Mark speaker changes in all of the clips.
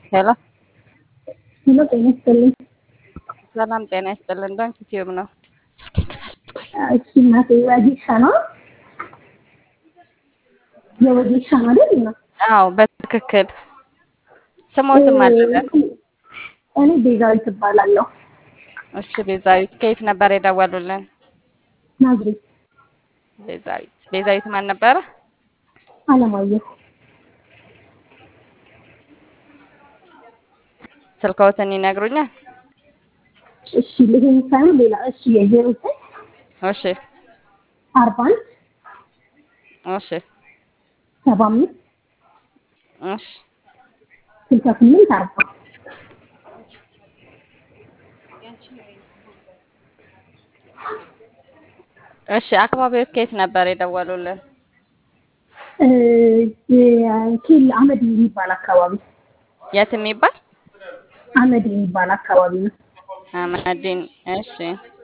Speaker 1: ሄሎ
Speaker 2: ሄሎ ጤና ይስጥልኝ።
Speaker 1: ሰላም ጤና ይስጥልን። ባንክ ዩቲዩብ ነው።
Speaker 2: እሺ እናቴ ወጌሻ ነው የወጌሻ ነው አይደል? ነው
Speaker 1: አዎ በትክክል ስሞትም አለበት።
Speaker 2: እኔ ቤዛዊት እባላለሁ።
Speaker 1: እሺ ቤዛዊት ከየት ነበር የደወሉልን?
Speaker 2: ናዝሬት
Speaker 1: ቤዛዊት ቤዛዊት ማን ነበረ?
Speaker 2: አለማየሁ
Speaker 1: ስልክዎትን ይነግሩኛል?
Speaker 2: እሺ ይሄን ሳይሆን ሌላ እሺ የዜሮ ዘጠኝ
Speaker 1: እሺ
Speaker 2: አርባ አንድ
Speaker 1: እሺ
Speaker 2: ሰባ አምስት
Speaker 1: እሺ
Speaker 2: ስልሳ ስምንት አርባ
Speaker 1: እሺ አካባቢዎች ከየት ነበር የደወሉልን?
Speaker 2: ኬል አመድ የሚባል አካባቢ
Speaker 1: የት የሚባል
Speaker 2: አመድ የሚባል አካባቢ ነው
Speaker 1: አማዲን። እሺ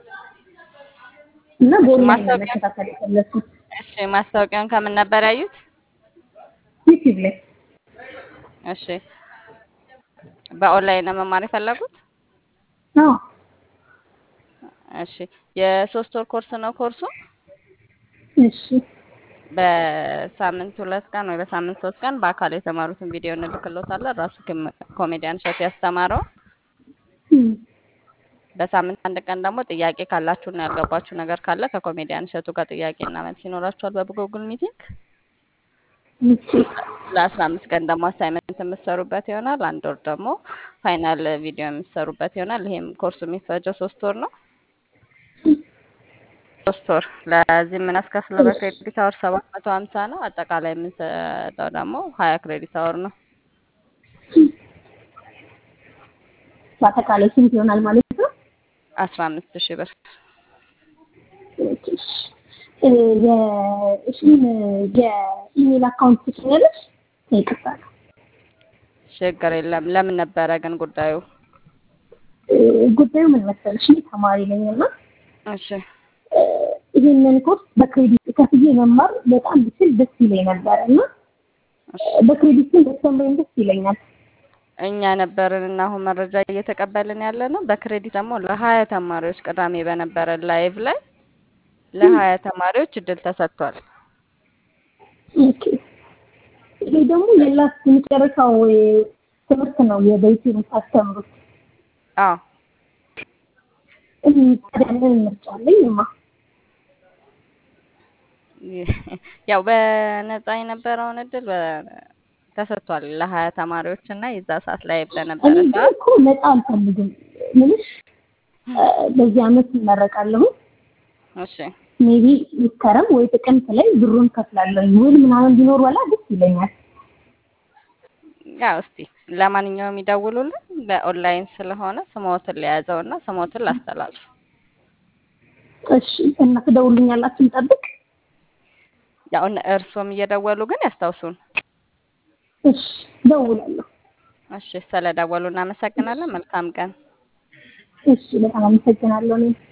Speaker 2: እና በኦንላይን ነው
Speaker 1: ማስታወቂያ-
Speaker 2: መከታተል የፈለኩት
Speaker 1: እሺ ማስታወቂያውን ከምን ነበር ያዩት?
Speaker 2: ዩቲዩብ ላይ
Speaker 1: እሺ በኦንላይን ነው መማር የፈለጉት?
Speaker 2: አዎ
Speaker 1: እሺ የሶስት ወር ኮርስ ነው ኮርሱ።
Speaker 2: እሺ
Speaker 1: በሳምንት ሁለት ቀን ወይ በሳምንት ሶስት ቀን በአካል የተማሩትን ቪዲዮ እንልክሎታለን። ራሱ ኮሜ- ኮሜዲያን እሸቱ ያስተማረው።
Speaker 2: እም፣
Speaker 1: በሳምንት አንድ ቀን ደግሞ ጥያቄ ካላችሁና ያልገባችሁ ነገር ካለ ከኮሜዲያን እሸቱ ጋር ጥያቄና መልስ ይኖራችኋል በጉግል ሚቲንግ።
Speaker 2: እሺ
Speaker 1: ለአስራ አምስት ቀን ደግሞ አሳይመንት የምትሰሩበት ይሆናል። አንድ ወር ደግሞ ፋይናል ቪዲዮ የምትሰሩበት ይሆናል። ይሄም ኮርሱ የሚፈጀው ሶስት ወር ነው። ሶስት ወር ለዚህ የምናስከፍለው በክሬዲት አወር ሰባት መቶ ሀምሳ ነው። አጠቃላይ የምንሰጠው ደግሞ ሀያ ክሬዲት አወር ነው።
Speaker 2: በአጠቃላይ ስንት ይሆናል ማለት ነው?
Speaker 1: አስራ አምስት ሺህ ብር
Speaker 2: ኦኬ፣ እሺ። እ፣ የ- እሺ፣ የኢሜል አካውንት ትችላለች? ይቅርታ
Speaker 1: ችግር የለም። ለምን ነበረ ግን ጉዳዩ?
Speaker 2: እ፣ ጉዳዩ ምን መሰለሽ፣ እኔ ተማሪ ነኝ እና
Speaker 1: እሺ
Speaker 2: እ፣ ይህንን ኮርስ በክሬዲት ከፍዬ መማር በጣም ብችል ደስ ይለኝ ነበር እና
Speaker 1: እሺ።
Speaker 2: በክሬዲት ግን ደስተምረኝ ደስ ይለኛል።
Speaker 1: እኛ ነበርን እና አሁን መረጃ እየተቀበልን ያለ ነው። በክሬዲት ደግሞ ለሀያ ተማሪዎች ቅዳሜ በነበረ ላይቭ ላይ ለሀያ ተማሪዎች እድል ተሰጥቷል።
Speaker 2: ኦኬ። ይሄ ደግሞ የላስ የመጨረሻው እ፣ ትምህርት ነው የበይቲ የምታስተምሩት።
Speaker 1: አዎ
Speaker 2: እም፣ ታዲያ ምን ምርጫ አለኝማ?
Speaker 1: ያው በነፃ የነበረውን እድል በ- ተሰጥቷል ለሀያ ተማሪዎች እና የዛ ሰዓት ላይ በነበረ
Speaker 2: እኔ ግን
Speaker 1: ሰዓት
Speaker 2: እኮ ነፃ አልፈልግም። ምንሽ እ፣ በዚህ አመት እመረቃለሁ።
Speaker 1: እሺ
Speaker 2: ሜቢ ይከረም ወይ ጥቅምት ላይ ብሩን ከፍላለሁ። ውል ምናምን ቢኖር ወላ ደስ ይለኛል።
Speaker 1: ያው እስቲ ለማንኛውም ይደውሉልን። በኦንላይን ስለሆነ ስሞትን ሊያዘው እና ስሞትን ላስተላልፍ።
Speaker 2: እሺ እና ትደውሉኛላችሁ፣ እንጠብቅ።
Speaker 1: ያው እነ- እርስዎም እየደወሉ ግን ያስታውሱን።
Speaker 2: እሺ እደውላለሁ።
Speaker 1: እሺ ስለደወሉ እናመሰግናለን። መልካም ቀን።
Speaker 2: እሺ በጣም አመሰግናለሁ እኔም